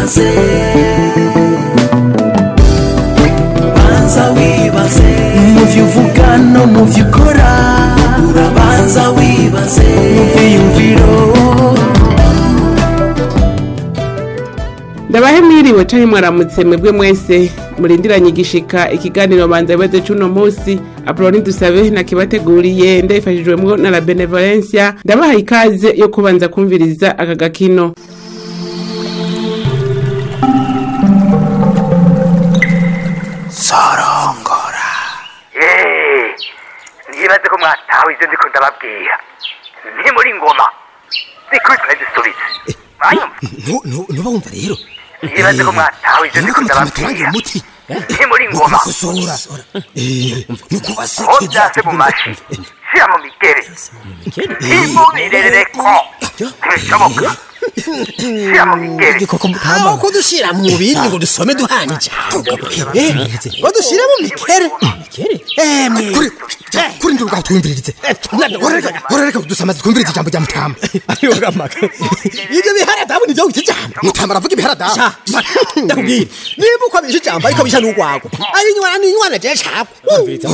wibaze banza wibaze mu byo uvuga no mu byo ukora urabanza wibaze mu byiyumviro ndabahe mwiriwe canke mwaramutse mwebwe mwese murindiranye igishika ikiganiro banza bibaze c'uno musi apoloni dusabe nakibateguriye ndabifashijwemwo na la benevolencia ndabahaye ikaze yo kubanza kumviriza aka gakino sorongora Eh, ntibaze ko mwatawe ibyo ndiko ndababwira nti muri ngoma zikubitwa zisubize mwanyumva ntuba wumva rero ntibaze ko mwatawe ibyo ndiko ndababwira umuti nti muri ngoma gukosora ni ko kubasekeza byase mu mashi shira mu migere ntimubirereko ntibishoboka shira mu migere aho kudushira mu bindi ngo dusome duhana ijambo Eh, ngo dushire mu mikere emwe kuri ndi ubwaho twumviririze horereka kudusamaza twumvirize ijambo rya mutama ibyo biharadabu nivyo wita ijambo mutama aravuga ibiharadabu ndakubwira niba uko abisha ijambo ariko bisha n'urwagwa ari inywana n'inywana je cakwe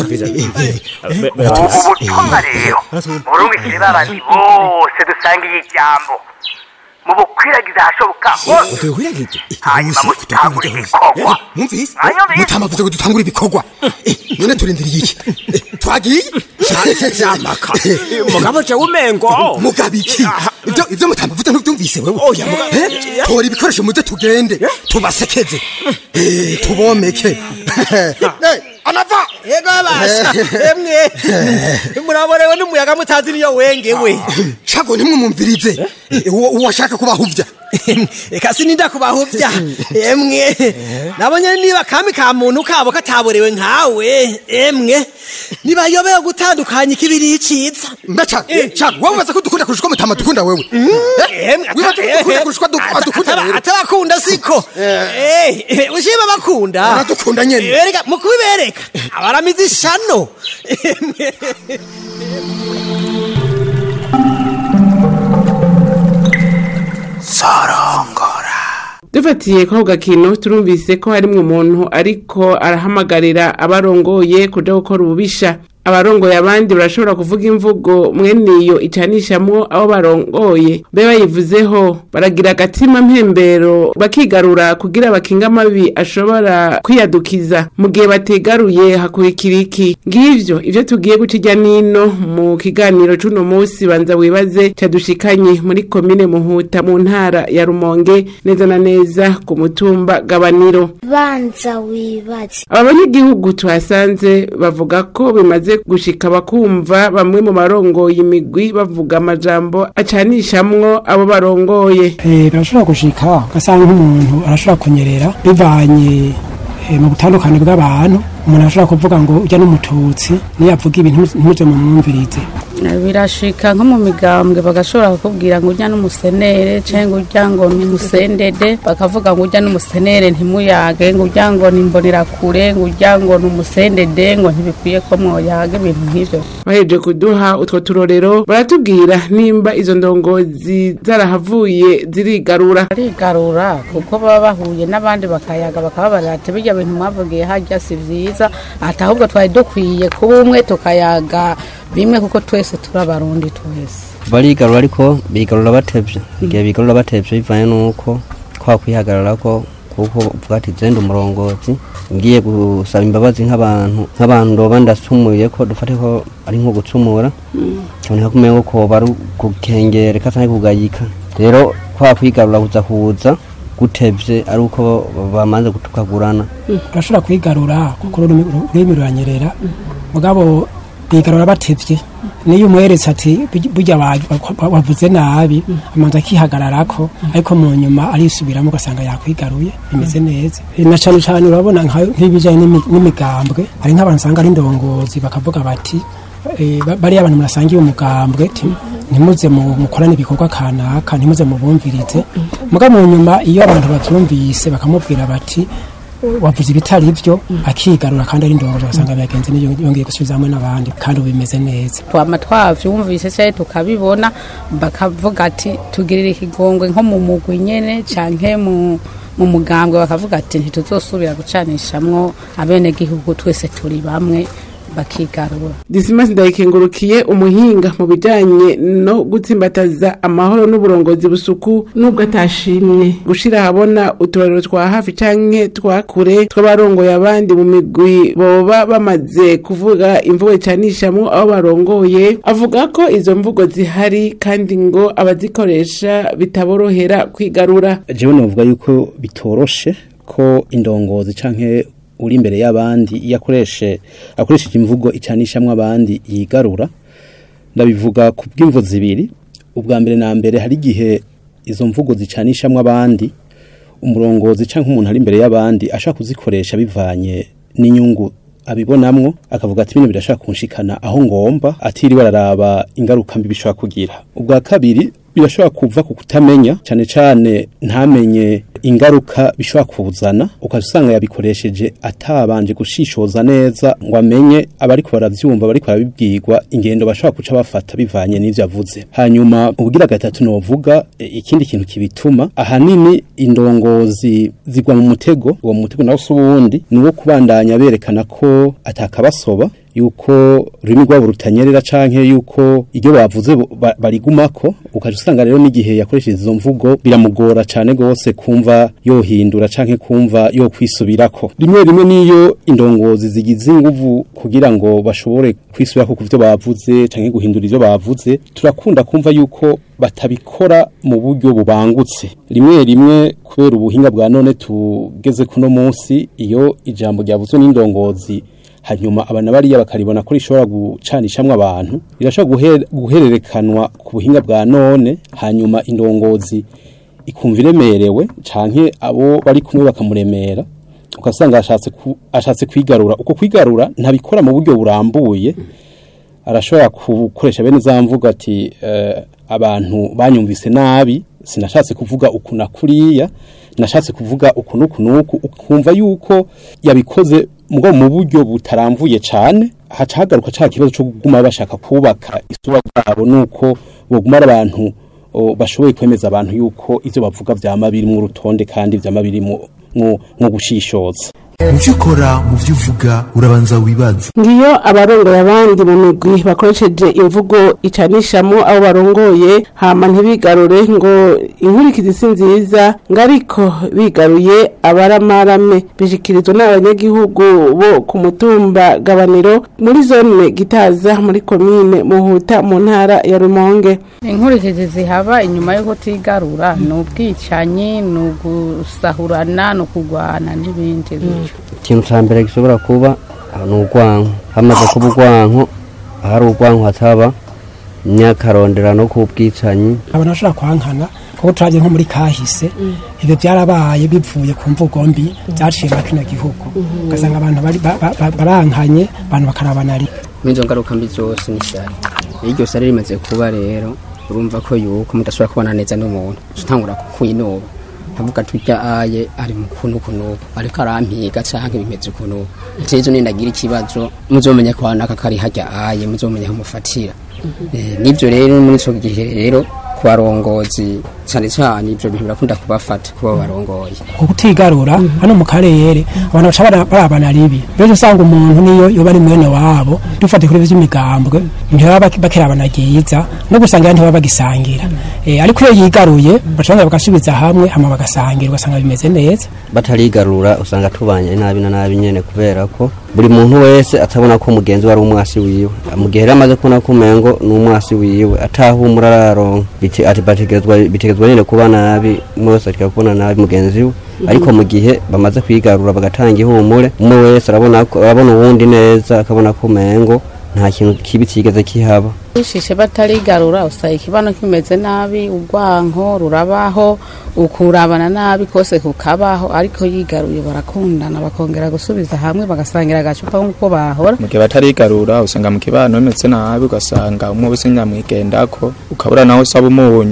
ubutumwa rero murungikire babandi bose dusangiye ijambo mubukwiragiza ahashoboka hose hanyuma mutangure ibikorwa mwumvise Mwanyumvise? mutama avuze ngo dutangure ibikorwa Eh, none turindiriye iki Eh, twagiye jamaka mugabo je umengo mugabo iki ibyo ibyo mutama avuze ntubyumvise wewe Eh, tora ibikoresho muze tugende tubasekeze Eh, tubomeke Eh, anava yego abasha emwe muraborewe n'umuyaga mutazi niyo wengewe cago ntimwumumvirize uwo uwo ashaka kubahuvya eka sininda kubahuvya emwe nabonye niba kami ka muntu kabo kataborewe nkawe emwe nibayobeye gutandukanya ikibiri iciza mbeca cago wowe ubaza ko dukunda kurusha uko mutama dukunda wewe emwe wibaza ko dukunda kurusha uko adu- adukunda rero atabakunda siko Eh, ushima bakunda Baradukunda nyene. Bereka, mu kubibereka abaramizi ishano Emwe. sorongora dufatiye ko ako gakino turumvise ko harimwo umuntu ariko arahamagarira abarongoye kuja gukora ububisha abarongoye abandi barashobora kuvuga imvugo mwene iyo icanishamwo abo barongoye be bayivuzeho baragira agatima mpembero bakigarura kugira bakinga amabi ashobora kwiyadukiza mu gihe bategaruye hakurikira iki ngivyo ivyo tugiye guca irya nino mu kiganiro c'uno musi banza wibaze cadushikanye muri komine muhuta mu ntara ya rumonge neza na neza ku mutumba gabaniro banza wibaze aba banyagihugu tuhasanze bavuga ko bimaze gushika bakumva bamwe mu barongoye imigwi bavuga amajambo acanishamwo abo barongoye Eh, birashobora gushika ugasanga nk'umuntu arashobora kunyerera bivanye eh, mu butandukane bw'abantu umuntu arashobora kuvuga ngo ujya n'umututsi niyo avuga ibintu ntimuje mu mwumvirize birashika nko mu migambwe bagashobora kukubwira ngo ujya n'umusenere cyangwa ujya ngo ni umusendede bakavuga ngo ujya n'umusenere ntimuyage ngo ujya ngo ni imbonerakure ngo ujya ngo ni umusendede ngo ntibikwiye ko mwoyaga ibintu nk'ivyo baheje kuduha utwo turorero baratubwira nimba izo ndongozi zarahavuye zirigarura barigarura kuko baba bahuye n'abandi bakayaga bakababarira ati birya bintu mwavugiye harya si vyiza ati ahubwo twari dukwiye kuba umwe tukayaga bimwe kuko twese turi abarundi twese barigarura ariko bigarura batevye igihe bigarura batevye bivanye n'uko kwa kwihagarara ko kuko uvuga ati zenda umurongozi ngiye gusaba imbabazi nk'abantu nk'abantu ndoba ndasumuye ko dufate ko ari nko gucumura kaboneka ko umengo ko bari kukengereka canke kugayika rero kwa kwigarura kuza kuza gutevye ari uko bamanze gutukagurana urashobora kwigarura kuko ururimi ururimi ruranyerera mugabo bigarura batevye niyo umweretse ati "Burya- burya wa- wa- wavuze nabi amanza akihagararako ariko mu nyuma arisubiramo ugasanga yakwigaruye bimeze neza Eh, na cane cane urabona nka- nk'ibijanye n'imi- n'imigambwe hari nk'abantu usanga ari indongozi bakavuga bati eh, ba- bariya abantu murasangiye umugambwe ti- ntimuze mu- mukorane ibikorwa kanaka ntimuze mubumvirize muga mu nyuma iyo abantu bavyumvise bakamubwira bati wavuze ibitari byo akigarura kandi ari indongozi ugasanga byagenze n'iyo yongeye gusubiza hamwe n'abandi kandi ubu bimeze neza twama twavyumvise cyane tukabibona bakavuga ati tugirire ikigongwe nko mu mugwi nyene canke mu mu mugambwe bakavuga ati ntituzosubira gucanishamwo abenegihugu twese turi bamwe bakigarura Dismas ndayikengurukiye umuhinga mu bijanye no gutsimbataza amahoro n'uburongozi busuku nubwo atashimye gushira habona uturariro twa hafi canke twa kure tw'abarongoye abandi mu migwi boba bamaze kuvuga imvugo icanishamwo abo barongoye avuga ko izo mvugo zihari kandi ngo abazikoresha bitaborohera kwigarura jewe novuga yuko bitoroshe ko indongozi canke uri imbere y'abandi iyo akoreshe akoresheje imvugo icanishamwo abandi yigarura ndabivuga ku bw'imvo zibiri ubwa mbere na mbere hari igihe izo mvugo zicanishamwo abandi umurongozi canke umuntu ari imbere y'abandi ashaka kuzikoresha bivanye n'inyungu abibonamwo akavuga ati bino birashaka kunshikana aho ngomba atiriwe araraba ingaruka mbi bishobora kugira ubwa kabiri birashobora kuva ku kutamenya cyane cyane ntamenye ingaruka bishobora kuzana ukasanga yabikoresheje atabanje gushishoza neza ngo amenye abariko baravyumva bariko barabibwirwa ingendo bashobora kuca bafata bivanye n'ivyo avuze hanyuma ubugira gatatu novuga e, ikindi kintu kibituma ahanini indongozi zigwa mu mutego uwo mutego nawo si uwundi ni uwo kubandanya berekana ko atakabasoba yuko rurimi rwabo rutanyerera canke yuko iryo bavuze bo- ba- barigumako ukaje usanga rero n'igihe yakoresheje izo mvugo biramugora cane gose kumva yohindura canke kumva yo kwisubirako rimwe rimwe niyo indongozi zigize inguvu kugira ngo bashobore kwisubirako ku vyo bavuze canke guhindura ivyo bavuze turakunda kumva yuko batabikora mu buryo bubangutse rimwe rimwe kubera ubuhinga bwa none tugeze kuno munsi iyo ijambo ryavuzwe n'indongozi hanyuma abana bariya bakaribona ko rishobora gucanishamwo abantu rirashobora guhe- guhererekanwa ku buhinga bwa none hanyuma indongozi ikumva iremerewe canke abo bari kumwe bakamuremera ugasanga ashatse ku- ashatse kwigarura uko kwigarura ntabikora mu buryo burambuye arashobora gukoresha bene za mvuga ati eh, abantu banyumvise nabi sinashatse kuvuga uku na kuriya nashatse kuvuga uku n'uku n'uku ukumva yuko yabikoze mugabo mu buryo butaramvuye cane haca hagaruka ca kibazo co kuguma bashaka kubaka isura bwabo nuko boguma ari abantu o, bashoboye kwemeza abantu yuko ivyo bavuga vyama biri mu rutonde kandi vyama biri mu mu mu gushishoza mu byo ukora mu byo uvuga urabanza wibaze ngiyo abarongoye abandi mu migwi bakoresheje imvugo icanishamo abo barongoye hama ntibigarure ngo inkurikizi si nziza ngo ariko bigaruye abaramarame bishikirizwa n'abanyagihugu bo ku mutumba gabaniro muri zone gitaza muri komine muhuta mu ntara ya rumonge inkurikizi zihaba inyuma yo kutigarura ni ubwicanyi ni ugusahurana ni ukugwana n'ibindi bityo ikintu cya mbere gishobora kuba ah, ni urwanko hamaze kuba urwanko ahari urwanko hataba imyakarondera no ku bwicanyi abantu bashobora kwankana kuko turaje nko muri kahise ibyo byarabaye bivuye ku mvugo mbi byaciye muri kino gihugu ugasanga abantu bari- ba- ba- ba- barankanye abantu bakarabana ari n'izo ngaruka mbi zose ni sari iyo iryo sari rimaze kuba rero urumva ko yuko mudashobora kubana neza n'umuntu utangura kukwinuba nkavuga ati urya aye ari mu kuntu kunubu ariko arampiga canke bimeze kunubu tejo nindagira ikibazo muzomenya ko naka kari harya aye muzomenya aho mufatira Eh, nivyo rero muri ico gihe rero ku barongozi cane cane ivyo bintu birakunda kubafata kuba barongoye kutigarura hano mu karere abantu baca bara- barabana ribi rero usanga umuntu niyo yoba ari mwene wabo dufate kuri vy'imigambwe ntibaba bak- bakirabana ryiza no gusangira ntibaba bagisangira Eh, ariko iyo yigaruye baca bongera bagasubiza hamwe hama bagasangira ugasanga bimeze neza batarigarura usanga tubanye nabi na nabi nyene kubera ko buri muntu wese atabona ko mugenzi we ari umwasi wiwe mu gihe rero amaze kubona ko umengo ni umwasi wiwe atahumura araronka biti- ati bategerezwa bitegerezwa nyene kuba nabi umwe wese ategerezwa kubona nabi mugenzi we ariko mu gihe bamaze kwigarura bagatanga ihumure umwe wese arabona ko arabona uwundi neza akabona ko umengo nta kintu kibi kigeze kihaba bishishe batarigarura usanga ikibano kimeze nabi urwanko rurabaho ukurabana nabi kose kukabaho ariko yigaruye barakundana bakongera gusubiza hamwe bagasangira agacupa nk'uko bahora mu gihe batarigarura usanga mu kibano bimeze nabi ugasanga umwe wese nyamwigendako ukabura nawe usaba umunyu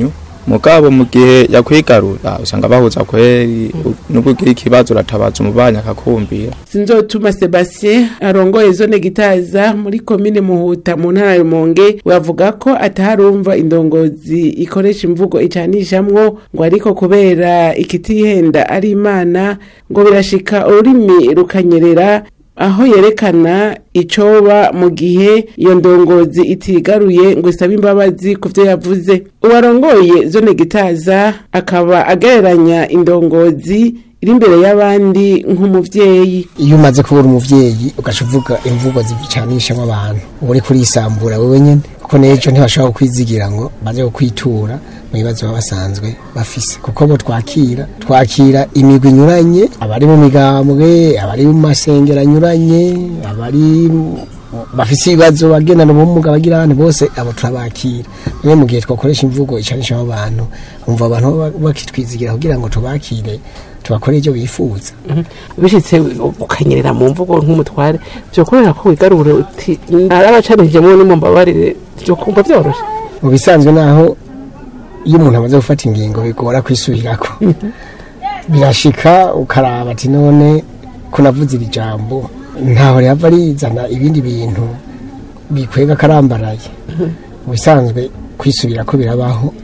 mugabo mu gihe yakwigarura usanga bahuza kweri nubwo ugira ikibazo uratabaza umubanyi akakumvira sinzotuma sebastien arongoye zone gitaza muri komine muhuta mu ntara ya rumonge bavuga ko ataharumva indongozi ikoresha imvugo icanishamwo ngo ariko kubera ikitihenda ari imana ngo birashika ururimi rukanyerera aho yerekana icoba mu gihe iyo ndongozi itigaruye ngo isabe imbabazi ku byo yavuze uwarongoye zone gitaza akaba agereranya indongozi iri imbere y'abandi nk'umuvyeyi iyo umaze kubura umuvyeyi ugaca uvuga imvugo zicanishamo abantu uba uri kurisambura wewe nyene kuko n'ejo ntibashobora kukwizigira ngo baze kukwitura mu bibazo baba basanzwe bafise kuko bo twakira twakira imigwi inyuranye abari mu migambwe abari mu masengero anyuranye abari bafise ibibazo bagendana ubumuga bagira abantu bose abo turabakira niyo mu gihe twakoresha imvugo icanisha abo bantu umva abantu baba bakitwizigira kugira ngo tubakire tubakore ibyo bifuza bishitse ukanyerera mu mvugo nk'umutware byokorera ko wigarure uti narabacanijemo nimumbabarire byo kumva byoroshe mu bisanzwe naho iyo umuntu amaze gufata ingingo bigora kwisubirako birashika ukaraba ati none ko navuze iri jambo ntaho rihava rizana ibindi bintu bikwega karambaraye mu bisanzwe kwisubira ko birabaho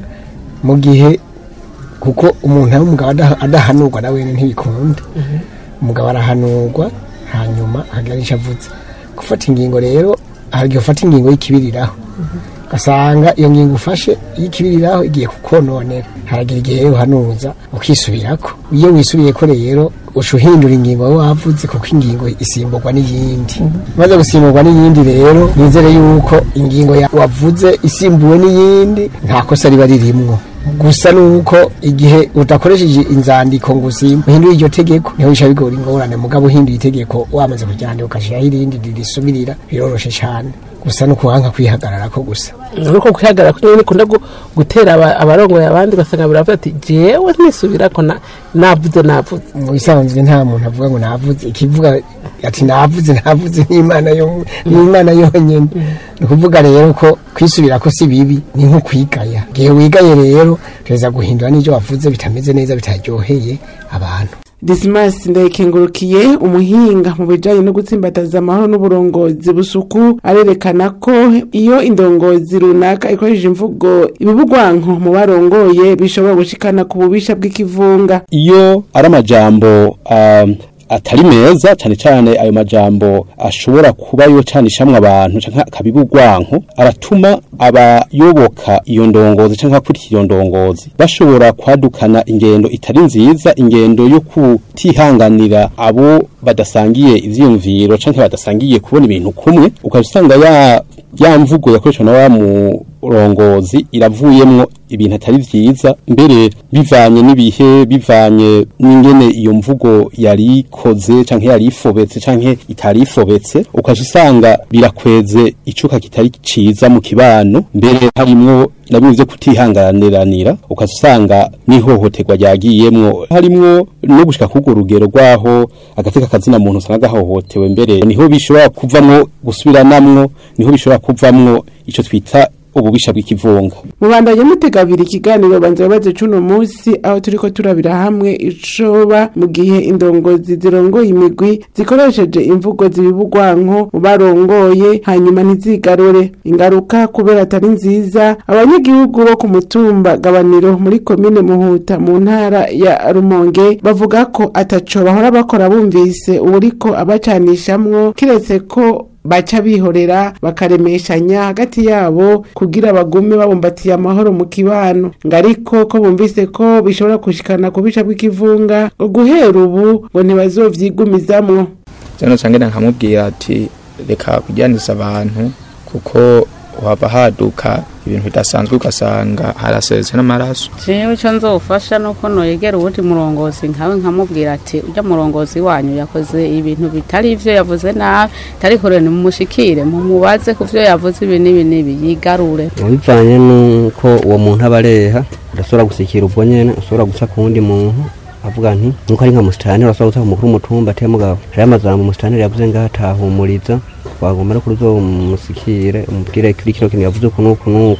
mu gihe kuko umuntu ari umugabo ada- adahanurwa na wene ntibikunda umugabo arahanurwa hanyuma akagira icyo avuze gufata ingingo rero hari igihe ufata ingingo y'ikibiriraho ugasanga iyo ngingo ufashe y'ikibiriraho igiye kukononera haragira igihe rero uhanuza ukisubirako iyo wisubiye ko rero uca uhindura ingingo wowe wavuze kuko ingingo isimburwa n'iyindi maze gusimburwa n'iyindi rero nizere yuko ingingo ya- wavuze isimbuwe n'iyindi nta kosa riba ririmwo gusa nuko igihe udakoresheje inzandiko ngo usimbe uhindure iryo tegeko niho bisha bigora ingorane mugabo uhinduye itegeko wamaze kuryandika ugashyiraho irindi ririsubirira biroroshe cyane gusa no kuhanka kwihagarara ko gusa nuko kwihagarara ko nyine nikunda gu- gutera aba- abarongoye abandi basanga biravuga ati jewe nisubirako na- navuze navuze mu bisanzwe nta muntu avuga ngo navuze ikivuga ati navuze navuze n'imana yo n'imana yonyine ni ukuvuga rero ko kwisubira ko si bibi ni nko kwigaya igihe wigaye rero tuza guhindura n'ibyo wavuze bitameze neza bitaryoheye abantu Dismas ndayikengurukiye umuhinga mu bijanye no gutsimbataza amahoro n'uburongozi busuku arerekana ko iyo indongozi runaka ikoresheje imvugo ibibugwanko mu barongoye bishobora gushikana ku bubisha bw'ikivunga iyo ari amajambo um, atari meza cyane cyane ayo majambo ashobora kuba yo canishamwe abantu canke akabibugwanko aratuma abayoboka iyo ndongozi canke akurikira iyo ndongozi bashobora kwadukana ingendo itari nziza ingendo yo kutihanganira abo badasangiye ivyiyumviro canke badasangiye kubona ibintu kumwe ukabisanga ya ya mvugo yakoreshwa na wa murongozi iravuyemwo ibintu atari vyiza mbere bivanye n'ibihe bivanye n'ingene iyo mvugo yari ikoze canke yari ifobetse canke itari ifobetse ukaje usanga birakweze icuka kitari ciza mu kibano mbere harimwo na bimwe vyo kutihanganiranira ukaza usanga n'ihohoterwa ryagiyemwo harimwo no gushika k'urwo rugero rwaho agateka kazina muntu usanga gahohotewe mbere niho bishobora kuvamwo gusubiranamwo niho bishobora kuvamwo ico twita ububisha bw'ikivunga mubandanye mutega abiri ikiganiro banza babaze cuno munsi aho turiko turabira hamwe icoba mu gihe indongozi zirongoye imigwi zikoresheje imvugo zibibugwanko mu barongoye hanyuma ntizigarure ingaruka kubera atari nziza abanyagihugu bo ku mutumba gabaniro muri komine muhuta mu ntara ya rumonge bavuga ko ataco bahora bakora bumvise uburiko abacanishamwo kiretse ko baca bihorera bakaremeshanya hagati yabo kugira bagume babumbatiye amahoro mu kibano ngo ariko ko bumvise ko bishobora gushikana ku bica bw'ikivunga ngo guhera ubu ngo ntibazovyigumizamwo cyane cyane nkamubwira ati reka kujyaniza abantu kuko waba haduka ibintu bidasanzwe ugasanga haraseze n'amaraso jewe icyo nzofasha nuko noyegera uwundi murongozi nkawe nkamubwira ati ujya murongozi wanyu yakoze ibintu bitari ivyo yavuze nabi ariko rero nimumushikire mumubaze ku vyo yavuze ibi n'ibi n'ibi yigarure bivanye nuko uwo muntu aba areha udashobora gusikira ubwo nyene ushobora guca ku wundi muntu avuga nti nuko ari nka musitani urashobora guca ku mukuru w'umutumba ateye mugabo hariyo amajambo umusitani yavuze ngaho atahumuriza wagomba no kuruzo umusikire umubwire kuri kino kintu yavuze uku n'uku n'uku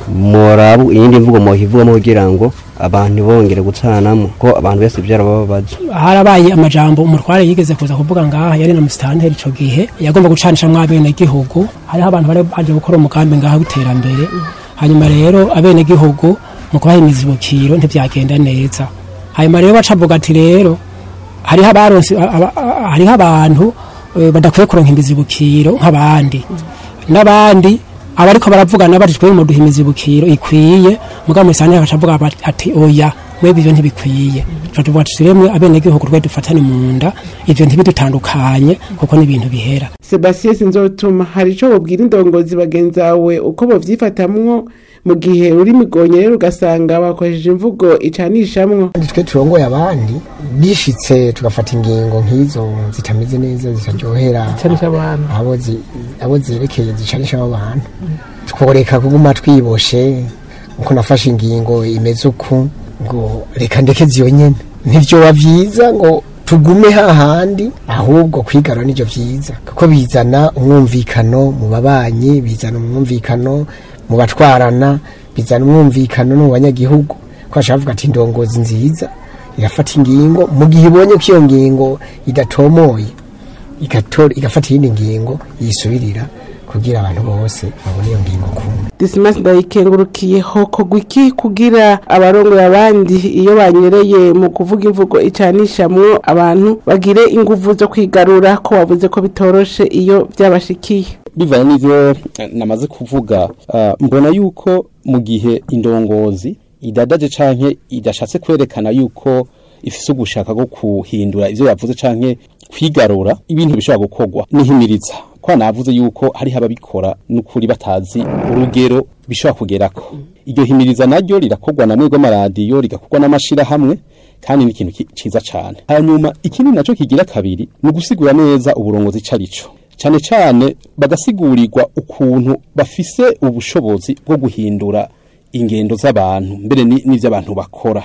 morabu iyindi mvugo mohivugamo kugira ngo abantu bongere gucanamo ko abantu bese byarababaza harabaye amajambo umutware yigeze kuza kuvuga ngaha yari na musitanteri ico gihe yagomba gucanisha mwabene gihugu hariho abantu bari baje gukora umugambi ngaha w'iterambere hanyuma rero abene gihugu mu kubahimiza ibukiro ntibyagenda neza hanyuma rero bacavuga ati rero hariho abaronse aba- aba- hariho abantu eh, badakwiye kuronka imizibukiro nk'abandi n'abandi abariko baravugana bati twebwe muduhimiza ibukiro ikwiye mugabo musane akacavuga bati- ati oya mwebwe ivyo ntibikwiye tuvuga tuti remwe abenegihugu twe dufatane mu nda ivyo ntibidutandukanye kuko ni ibintu bihera sebastien sinzotuma hari ico wobwira indongozi bagenzi bawe uko bovyifatamwo mu gihe uri migonye rero ugasanga bakoresheje imvugo icanishamwo kandi twe turongoye abandi bishitse tugafata ingingo nk'izo zitameze neza zitaryohera Zicanisha abantu. abo zi- abo zerekeye zicanisha abo bantu tworeka kuguma twiboshe uko nafashe ingingo imeze uku ngo reka ndeke ziyonyene ntivyoba vyiza ngo tugume hahandi ahubwo kwigarura nivyo vyiza kuko bizana umwumvikano mu babanyi bizana umwumvikano mu batwarana bizana umwumvikano no mu banyagihugu ko bashaka kuvuga ati indongozi nziza irafata ingingo mu gihe ibonye ko iyo ngingo idatomoye igatora igafata iyindi ngingo yisubirira kugira abantu bose babone iyo ngingo kumwe disimasi ndayikengurukiye hokogwa iki kugira abarongoye abandi iyo banyereye mu kuvuga imvugo icanishamwo abantu bagire inguvu zo kwigarura ko wavuze ko bitoroshe iyo byabashikiye bivanye n'ivyo eh, namaze kuvuga ah, mbona yuko mu gihe indongozi idadaje canke idashatse kwerekana yuko ifise ugushaka bwo kuhindura ivyo yavuze canke kwigarura ibintu bishobora gukorwa nihimiriza kwa navuze yuko hariho ababikora n'ukuri batazi urugero bishobora kugerako iryo himiriza naryo rirakorwa na mwebwe amaradiyo rigakorwa n'amashirahamwe kandi ni ikintu ki- ciza cane hanyuma ikindi naco kigira kabiri ni ugusigura neza uburongozi carico cyane cyane bagasigurirwa ukuntu bafise ubushobozi bwo guhindura ingendo z'abantu mbere ni- n'ivy'abantu bakora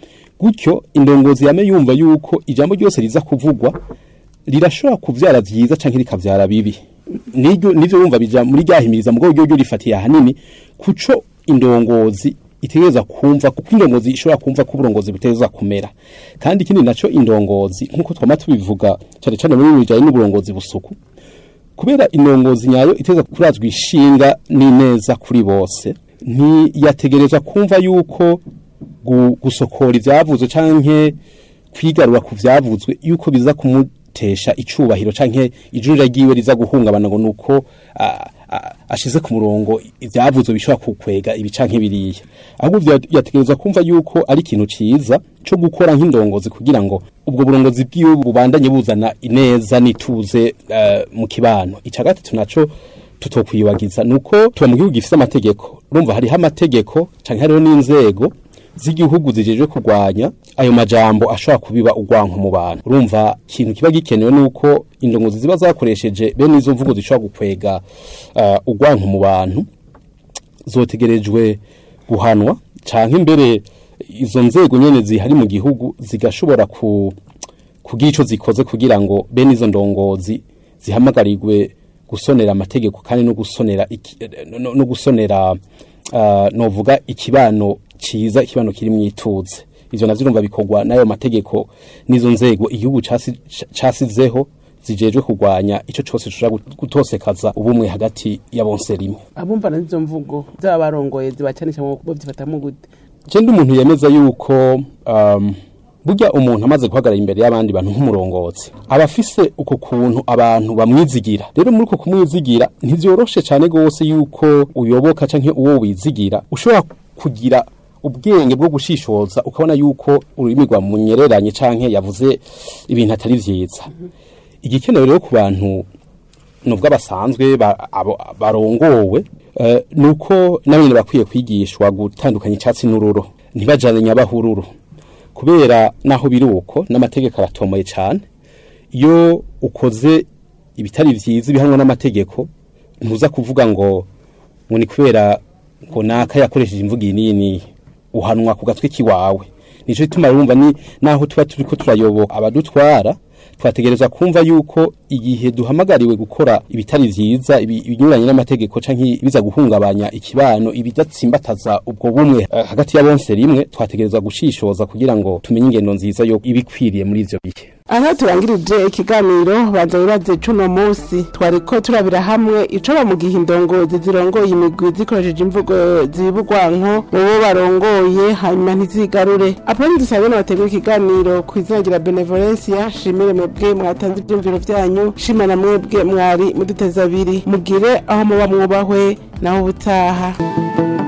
gutyo indongozi yame yumva yuko ijambo ryose riza kuvugwa rirashobora kuvyara vyiza canke rikavyara bibi niryo nivyo yumva bija muri ryahimiriza mugabo ryo ryo rifatiye ahanini kuco indongozi itegereza kumva kuko indongozi ishobora kumva ko uburongozi butegereza kumera kandi ikindi naco indongozi nkuko twama tubivuga cyane cyane muri bijanye n'uburongozi busuku kubera indongozi nyayo iteza kurazwa ishinga n'ineza kuri bose ntiyategerezwa kumva yuko gu- gusokora ivyavuzwe canke kwigarura ku vyavuzwe yuko biza kumutesha icubahiro canke ijurira ryiwe riza guhungabana ngo nuko a- a- ashize ku murongo ivyavuzwe bishobora kukwega ibi canke biriya ahubwo vya- yategerezwa kumva yuko ari ikintu ciza co gukora nk'indongozi kugira ngo ubwo burongozi bwiwe bubandanye buzana ineza n'ituze eh, mu kibano ica gatatu naco tutokwibagiza nuko tuba mu gihugu gifise amategeko urumva hariho amategeko canke hariho n'inzego z'igihugu zijejwe kurwanya ayo majambo ashobora kubiba urwanko mu bantu urumva ikintu kiba gikenewe nuko indongozi ziba zakoresheje bene izo mvugo zishobora gukwega uh, urwanko mu bantu zotegerejwe guhanwa canke imbere izo nzego nyene zihari mu gihugu zigashobora ku kugira ico zikoze kugira ngo bene izo ndongozi zihamagarirwe gusonera amategeko kandi no gusonera iki- no, no gusonera uh, novuga ikibano ciza ikibano kiri mwituze ivyo navyo urumva bikorwa n'ayo mategeko n'izo nzego igihugu casi- casizeho zijejwe kurwanya ico cose gishobora gutosekaza ubumwe hagati ya bonse rimwe abumva n'izo mvugo z'abarongoye zibacanishamwo bovyifatamwo gute je ndi umuntu yemeza yuko um, burya umuntu amaze guhagarara imbere y'abandi bantu nk'umurongozi aba afise uko kuntu abantu bamwizigira rero muri uko kumwizigira ntivyoroshe cane gose yuko uyoboka canke uwo wizigira ushobora kugira ubwenge bwo gushishoza ukabona yuko ururimi rwamunyereranye canke yavuze ibintu atari vyiza igikenewe rero ku bantu nubwo basanzwe ba- abo- barongowe eh, nuko nabene bakwiye kwigishwa gutandukanya icyatsi n'ururo ntibajane nyabahururu kubera naho biri uko n'amategeko aratomoye cyane iyo ukoze ibitari vyiza ibihanwa n'amategeko ntuza kuvuga ngo ngo ni kubera ngo naka yakoresheje imvugo iyi n'iyi n'iyi uhanwa ku gatwe kiwawe nico gituma urumva ni naho tuba turiko turayoboka abadutwara twategereza kumva yuko igihe duhamagariwe gukora ibitari vyiza ibi- ibinyuranye n'amategeko canke biza guhungabanya ikibano ibidatsimbataza ubwo bumwe eh, hagati ya bonse rimwe twategereza gushishoza kugira ngo tumenye ingendo nziza yo ibikwiriye muri ivyo bihe aha turangirije ikiganiro banza wibaze cuno munsi twariko turabira hamwe icoba mu gihe indongozi zirongoye imigwi zikoresheje imvugo zibugwanko mu bo barongoye hanyuma ntizigarure aponi dusabe n'abategura ikiganiro ku izina rya benevolencia shimire mwebwe mwatanze ivyumviro vyanyu shima na mwebwe mwari muduteza abiri mugire aho muba mwubahwe naho ubutaha